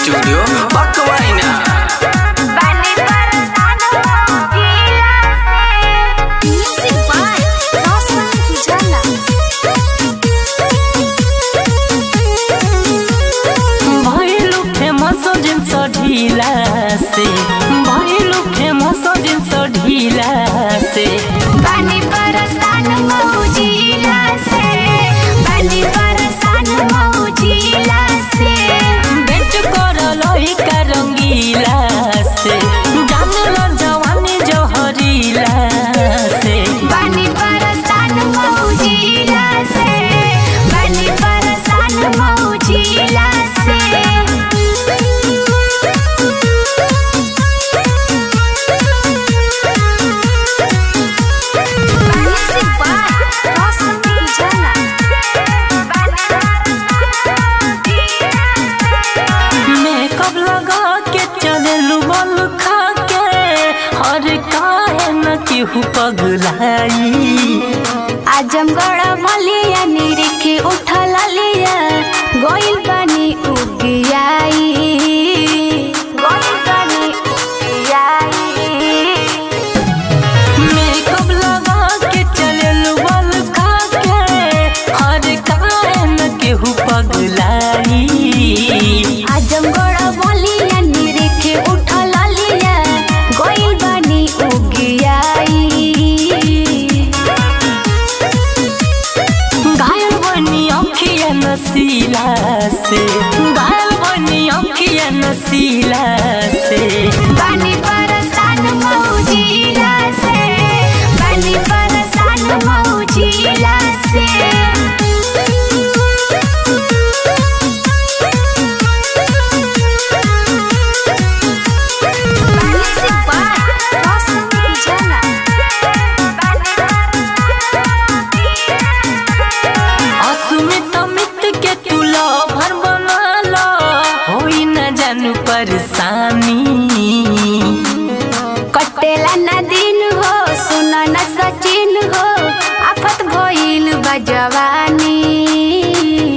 studio बकवाइना बानी परेशान जिला से म्यूजिक बाय रोशन उजाला भइलु फेमस जिन्स ढिला से भइलु फेमस जिन्स ढिला से बानी परेशान जिला से बानी परेशान जिला से बेट कर लइका रंगीला से जानल जवानी जहरीला से बानी परेशान जिला से बानी परेशान जिला से म्यूजिक बाय रोशन उजाला मेकअप लगा के चललू बल खा के हर काहे न केहू पगलाई आजमगढ़ मलिया निरिखी उठल लिया गोइल बानी उगियाई गोइल बानी उगियाई मेकअप लगा के चललू बल खा के हर काहे न केहू पगलाई आजमगढ़ मलिया निरिखी उठल लिया गोइल बानी उगियाई घायल बनी अखिया नसीला से घायल बनी अखिया नसीला से बानी परेशान मौजिला से बानी परेशान मौजिला से म्यूजिक बाय रोशन उजाला असुमित मित के तू भर बना लो होई न जानू परेशानी कटेला न दिन हो सुन न सचिन हो आफत भइल बा जवानी